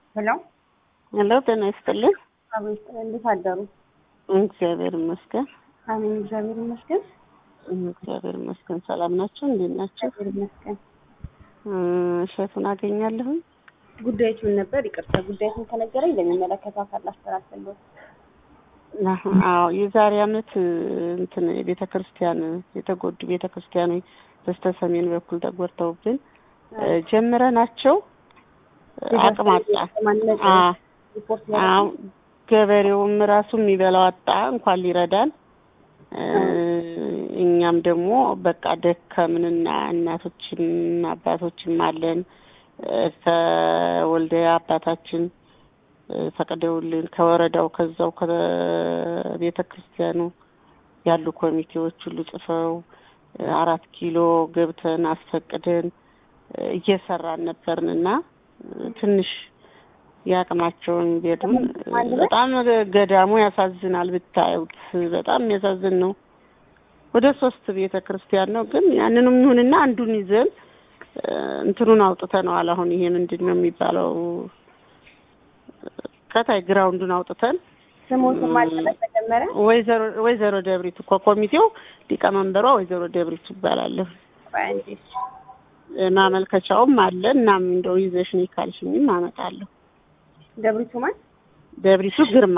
ሄሎ ሄሎ ጤና ይስጥልኝ። አቤት፣ እንዴት አደሩ? እግዚአብሔር ይመስገን። አሜን፣ እግዚአብሔር ይመስገን። እግዚአብሔር ይመስገን። ሰላም ናቸው? እንዴት ናቸው? እግዚአብሔር ይመስገን። እሸቱን አገኛለሁኝ። ጉዳዮች ምን ነበር? ይቅርታ፣ ጉዳዮችን ከነገረኝ ለሚመለከተው አካል አስተላልፋለሁ። አዎ የዛሬ አመት እንትን ቤተ ክርስቲያን የተጎዱ ቤተ ክርስቲያኖች በስተ ሰሜን በኩል ተጎድተውብን ጀምረናቸው አቅም አጣ። አዎ ገበሬውም ራሱ የሚበላው አጣ እንኳን ሊረዳን። እኛም ደግሞ በቃ ደከምንና እናቶችም አባቶችም አለን ከወልደ አባታችን ፈቅደውልን ከወረዳው ከዛው ከቤተ ክርስቲያኑ ያሉ ኮሚቴዎች ሁሉ ጽፈው አራት ኪሎ ገብተን አስፈቅደን እየሰራን ነበርንና ትንሽ የአቅማቸውን ቤቱን በጣም ገዳሙ ያሳዝናል። ብታዩት በጣም የሚያሳዝን ነው። ወደ ሶስት ቤተ ክርስቲያን ነው ግን ያንንም ይሁንና አንዱን ይዘን እንትኑን አውጥተነዋል። አሁን ይሄ ምንድን ነው የሚባለው? ከታይ ግራውንዱን አውጥተን ስሞትም አልተመጀመረ ወይዘሮ ወይዘሮ ደብሪቱ እኮ ኮሚቴው ሊቀመንበሯ ወይዘሮ ደብሪቱ ይባላለሁ። ማመልከቻውም አለ። እናም እንደው ይዘሽኝ ካልሽኝም አመጣለሁ። ደብሪቱ ማን? ደብሪቱ ግርማ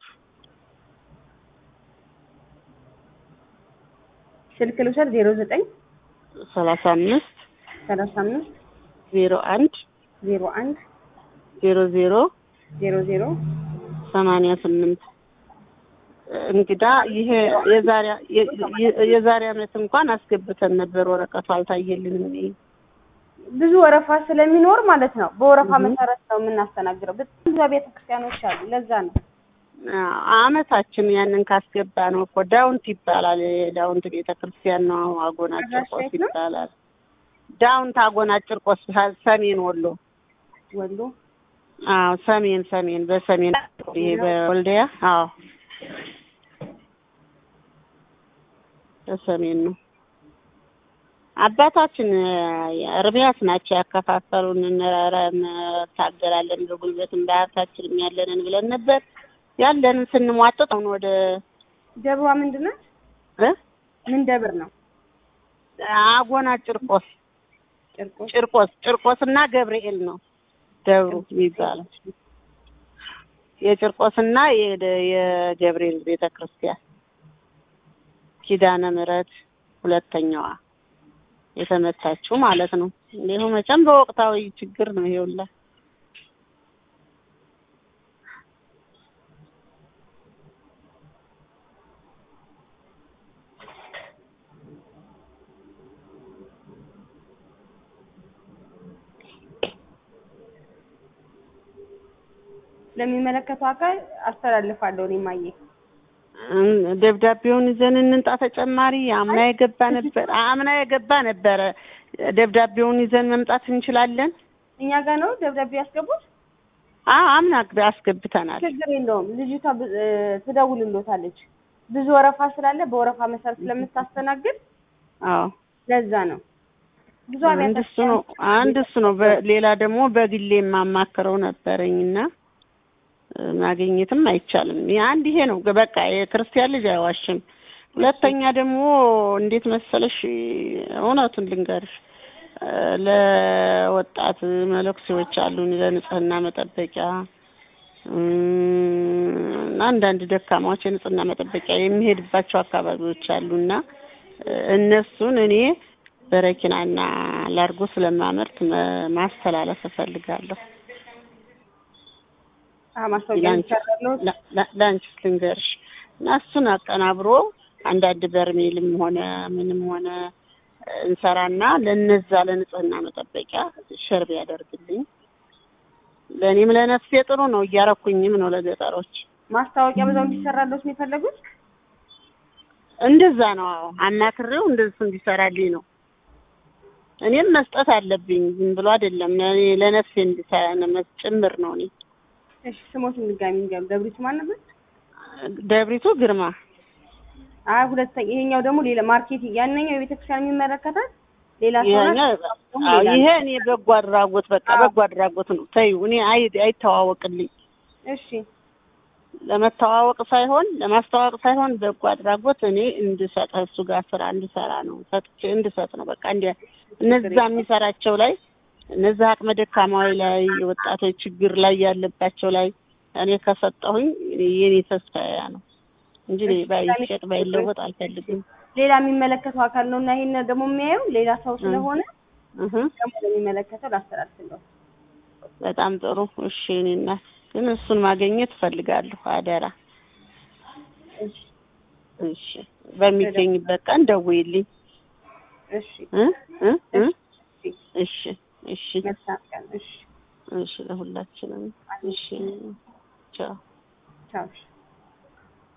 ስልክ ልውሰድ። ዜሮ ዘጠኝ ሰላሳ አምስት ሰላሳ አምስት ዜሮ አንድ ዜሮ አንድ ዜሮ ዜሮ ዜሮ ዜሮ ሰማንያ ስምንት እንግዳ ይሄ የዛሬ የዛሬ አመት እንኳን አስገብተን ነበር። ወረቀቱ አልታየልንም። እኔ ብዙ ወረፋ ስለሚኖር ማለት ነው። በወረፋ መሰረት ነው የምናስተናግረው። በጣም ብዙ ቤተ ክርስቲያኖች አሉ። ለዛ ነው አመታችን ያንን ካስገባ ነው እኮ ዳውንት ይባላል። የዳውንት ቤተ ክርስቲያን ነው። አጎና ጭርቆስ ይባላል። ዳውንት አጎና ጭርቆስ ሰሜን ወሎ ወሎ አዎ ሰሜን ሰሜን በሰሜን ይሄ በወልዲያ አዎ በሰሜን ነው። አባታችን እርሚያስ ናቸው ያከፋፈሉን። እንታገላለን በጉልበትም በሀብታችንም ያለንን ብለን ነበር ያለንን ስንሟጠጥ አሁን ወደ ደብሯ ምንድን ናት? ምን ደብር ነው? አጎና ጭርቆስ ጭርቆስ ጭርቆስ ጭርቆስ እና ገብርኤል ነው ደብሩ የሚባለው የጭርቆስና የገብርኤል ቤተ ክርስቲያን ኪዳነ ምሕረት ሁለተኛዋ የተመታችው ማለት ነው። እንዲሁ መቼም በወቅታዊ ችግር ነው ይኸውላ ለሚመለከተው አካል አስተላልፋለሁ። እኔ ማየ ደብዳቤውን ይዘን እንንጣ። ተጨማሪ አምና የገባ ነበር አምና የገባ ነበረ። ደብዳቤውን ይዘን መምጣት እንችላለን። እኛ ጋር ነው ደብዳቤ ያስገቡት። አዎ አምና አስገብተናል። ችግር የለውም። ልጅቷ ትደውልሎታለች። ብዙ ወረፋ ስላለ በወረፋ መሰረት ስለምታስተናግድ አዎ ለዛ ነው ብዙ አንድ እሱ ነው አንድ እሱ ነው። ሌላ ደግሞ በግሌ የማማክረው ነበረኝና ማግኘትም አይቻልም። አንድ ይሄ ነው በቃ የክርስቲያን ልጅ አይዋሽም። ሁለተኛ ደግሞ እንዴት መሰለሽ እውነቱን ልንገርሽ ለወጣት መለኩሴዎች አሉን ለንጽህና መጠበቂያ አንዳንድ ደካማዎች የንጽህና መጠበቂያ የሚሄድባቸው አካባቢዎች አሉና እነሱን እኔ በረኪናና ላርጎ ስለማመርት ማስተላለፍ እፈልጋለሁ። ለአንቺስ ልንገርሽ እና እሱን አቀናብሮ አንዳንድ በርሜልም ሆነ ምንም ሆነ እንሰራና ለነዛ ለንጽህና መጠበቂያ ሸርብ ያደርግልኝ። ለእኔም ለነፍሴ ጥሩ ነው፣ እያረኩኝም ነው ለገጠሮች ማስታወቂያ በዛው እንዲሰራለት ነው የፈለጉት። እንደዛ ነው። አዎ አማክሬው እንደሱ እንዲሰራልኝ ነው። እኔም መስጠት አለብኝ፣ ዝም ብሎ አይደለም። ለእኔ ለነፍሴ እንዲሰራ ጭምር ነው እኔ እሺ ስሞትን ድጋሚ እንገም ደብሪቱ ማን ነበር? ደብሪቱ ግርማ። አይ ሁለተኛ፣ ይሄኛው ደግሞ ሌላ ማርኬት፣ ያንኛው የቤተክርስቲያን የሚመለከታል፣ ሌላ ሰው ናት? ይሄኛ አዎ ይሄ እኔ በጎ አድራጎት በቃ በጎ አድራጎት ነው። ተይው እኔ አይ አይተዋወቅልኝ እሺ ለመተዋወቅ ሳይሆን ለማስተዋወቅ ሳይሆን በጎ አድራጎት እኔ እንድሰጥ እሱ ጋር ስራ እንድሰራ ነው ሰጥቼ እንድሰጥ ነው በቃ እንደ እነዛ የሚሰራቸው ላይ እነዛ አቅመ ደካማዊ ላይ የወጣቶች ችግር ላይ ያለባቸው ላይ እኔ ከሰጠሁኝ የኔ ተስፋ ያ ነው እንጂ እኔ ባይሸጥ ባይለወጥ አልፈልግም። ሌላ የሚመለከተው አካል ነው እና ይሄን ደግሞ የሚያየው ሌላ ሰው ስለሆነ እህ ደግሞ ለሚመለከተው ላስተላልፍለው። በጣም ጥሩ እሺ። እኔ እናት ግን እሱን ማግኘት እፈልጋለሁ አደራ። እሺ እሺ በሚገኝበት ቀን ደውይልኝ እሺ እ እ እ እሺ እሺ እሺ መልካም ቀን። እሺ እሺ ለሁላችንም እሺ ቻው ቻው።